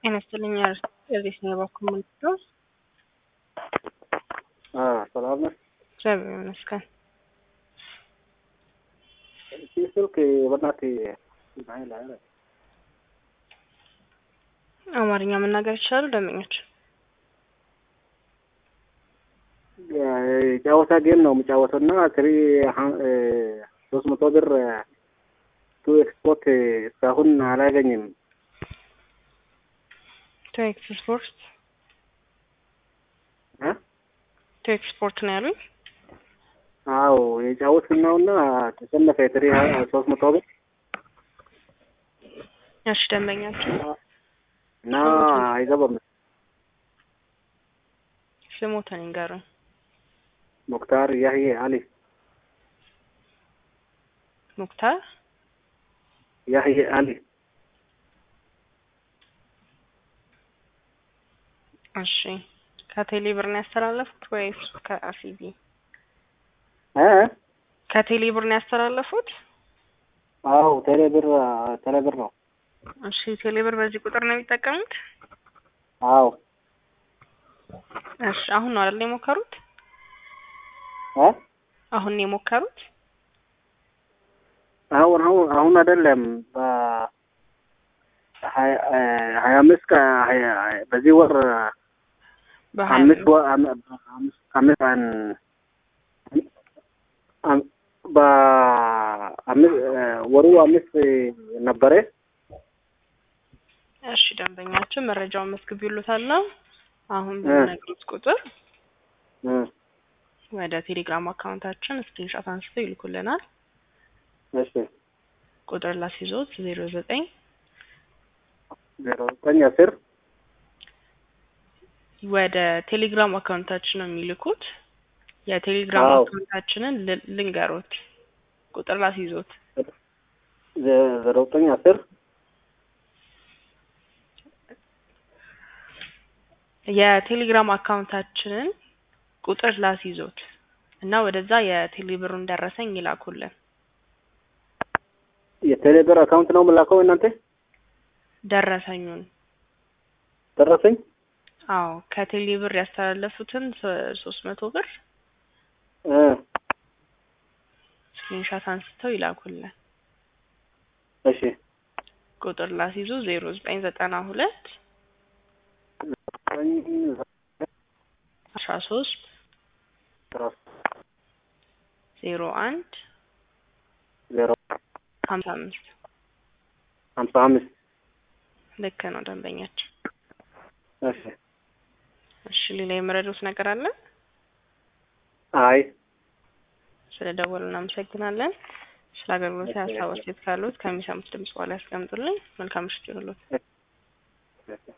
ጤና ይስጥልኝ። እዚህ ነው የባኩ ምንድነው? ሰላም ነህ? እግዚአብሔር ይመስገን። ይህ ስልክ በእናትህ ኃይል ኃይል አማርኛ መናገር ይችላሉ ደንበኞች? ጨዋታ ጌም ነው የሚጫወተው እና ትሪ ሶስት መቶ ብር ቱ ኤክስፖርት እስካሁን አላገኝም። ቱ ኤክስፖርት እ ቱ ኤክስፖርት ነው ያሉኝ። አዎ የጫወትን ነው እና ተሸነፈ። ትሪ ሶስት መቶ ብር እሺ ደንበኛቸው እና አይገባም። ስሞትን ይንገሩኝ። ሙክታር ያህዬ አሊ ሙክታር ያህዬ አሊ እሺ ከቴሌ ብር ነው ያስተላለፉት ወይስ ከአሲቢ? እ ከቴሌ ብር ነው ያስተላለፉት? አዎ ቴሌ ብር ቴሌ ብር ነው። እሺ ቴሌ ብር በዚህ ቁጥር ነው የሚጠቀሙት? አዎ እሺ አሁን ነው አይደል የሞከሩት? እ አሁን ነው የሞከሩት? አሁን አሁን አሁን አይደለም በሀያ ሀያ አምስት ከሀያ በዚህ ወር በሀያ አምስት ወር አም- አምስት አምስት ቀን አም- በአምስት ወሩ አምስት ነበረ። እሺ ደንበኛችን መረጃውን መስግቢሉታል ነው አሁን በሚነግሩት ቁጥር እ ወደ ቴሌግራም አካውንታችን ስክሪንሾት አንስተው ይልኩልናል። እሺ ቁጥር ላስይዞት ዜሮ ዘጠኝ ዜሮ ዘጠኝ አስር ወደ ቴሌግራም አካውንታችን ነው የሚልኩት። የቴሌግራም አዎ። አካውንታችንን ል- ልንገሮት ቁጥር ላስይዞት ዜ- ዜሮ ዘጠኝ አስር የቴሌግራም አካውንታችንን ቁጥር ላስይዞት እና ወደዛ የቴሌብሩን ደረሰኝ ይላኩልን። የቴሌ ብር አካውንት ነው የምላከው እናንተ ደረሰኙን ደረሰኝ አዎ ከቴሌ ብር ያስተላለፉትን ሶ- ሶስት መቶ ብር እ ስክሪንሻት አንስተው ይላኩልን። እሺ ቁጥር ላስይዙ ዜሮ ዘጠኝ ዘጠና ሁለት ዘጠኝ አስራ ሶስት አስራ ዜሮ አንድ ዜሮ ሀምሳ አምስት ሀምሳ አምስት ልክ ነው ደንበኛችን። እሺ እሺ ሌላ የመረዱት ነገር አለ? አይ ስለ ደወሉ እናመሰግናለን። ስለ አገልግሎት ሀሳብ አስተያየት ካሉት ከሚሰሙት ድምጽ በኋላ ያስቀምጡልኝ። መልካም ምሽት ይሁንልዎት። እሺ